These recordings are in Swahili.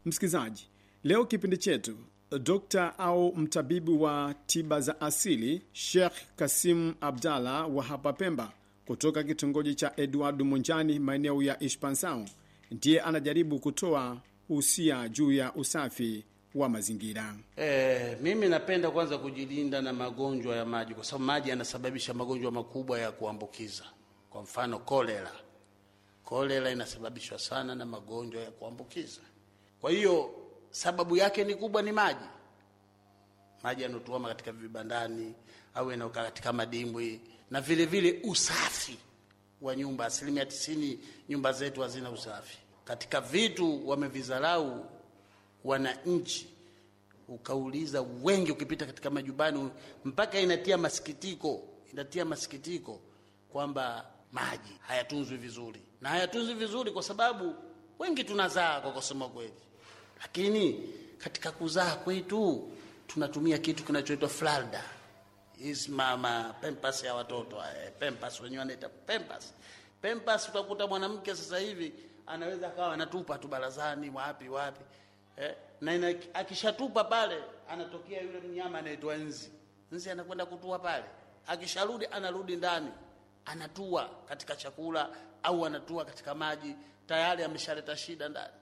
Msikilizaji, leo kipindi chetu dokta au mtabibu wa tiba za asili Sheikh Kasim Abdalla wa hapa Pemba kutoka kitongoji cha Edward Munjani maeneo ya Ishpansao ndiye anajaribu kutoa usia juu ya usafi wa mazingira. E, mimi napenda kwanza kujilinda na magonjwa ya maji kwa sababu maji yanasababisha magonjwa makubwa ya kuambukiza. Kwa mfano kolera, kolera inasababishwa sana na magonjwa ya kuambukiza. Kwa hiyo sababu yake ni kubwa, ni maji, maji yanotuama katika vibandani au yanaokaa katika madimbwi, na vile vile usafi wa nyumba. Asilimia tisini nyumba zetu hazina usafi. Katika vitu wamevizalau wananchi, ukauliza wengi, ukipita katika majumbani, mpaka inatia masikitiko, inatia masikitiko kwamba maji hayatunzwi vizuri, na hayatunzwi vizuri kwa sababu wengi tunazaa kwa kusema kweli, lakini katika kuzaa kwetu tunatumia kitu kinachoitwa flalda hizi mama pempas ya watoto eh, pempas wenyewe wanaita pempas. Pempas utakuta mwanamke sasa hivi anaweza akawa anatupa tu barazani wapi wapi eh, na ina, akishatupa pale anatokea yule mnyama anaitwa nzi. Nzi anakwenda kutua pale, akisharudi anarudi ndani, anatua katika chakula au anatua katika maji, tayari ameshaleta shida ndani.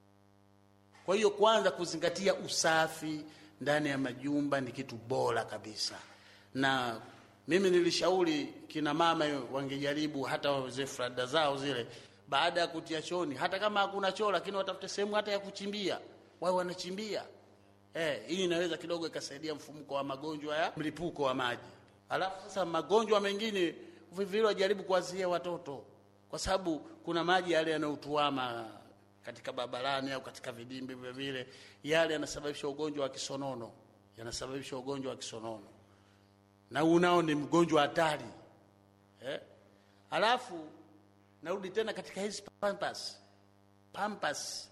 Kwa hiyo kwanza kuzingatia usafi ndani ya majumba ni kitu bora kabisa, na mimi nilishauri kina mama wangejaribu hata wazee frada zao zile, baada ya kutia chooni, hata kama hakuna choo, lakini watafute sehemu hata ya kuchimbia, wao wanachimbia. Eh, hii inaweza kidogo ikasaidia mfumuko wa magonjwa ya mlipuko wa maji. Alafu sasa magonjwa mengine vivile wajaribu kuwazuia watoto, kwa sababu kuna maji yale yanayotuama katika barabarani au katika vidimbi vile vile, yale yanasababisha ugonjwa wa kisonono, yanasababisha ugonjwa wa kisonono, na unao ni mgonjwa hatari eh. Alafu narudi tena katika hizi pampas. Pampas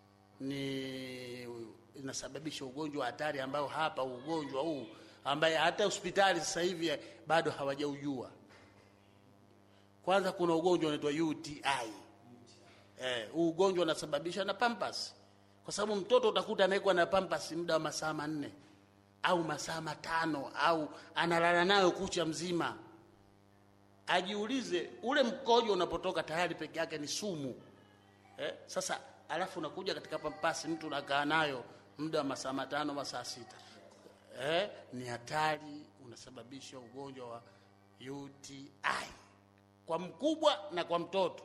ni inasababisha ugonjwa hatari ambao hapa ugonjwa huu ambaye hata hospitali sasa hivi bado hawajaujua. Kwanza kuna ugonjwa unaitwa UTI. Eh, huu ugonjwa unasababishwa na pampas, kwa sababu mtoto utakuta anawekwa na pampas muda wa masaa manne au masaa matano au analala nayo kucha mzima. Ajiulize, ule mkojo unapotoka tayari peke yake ni sumu eh. Sasa alafu unakuja katika pampasi, mtu unakaa nayo muda wa masaa matano masaa sita eh, ni hatari, unasababisha ugonjwa wa UTI kwa mkubwa na kwa mtoto.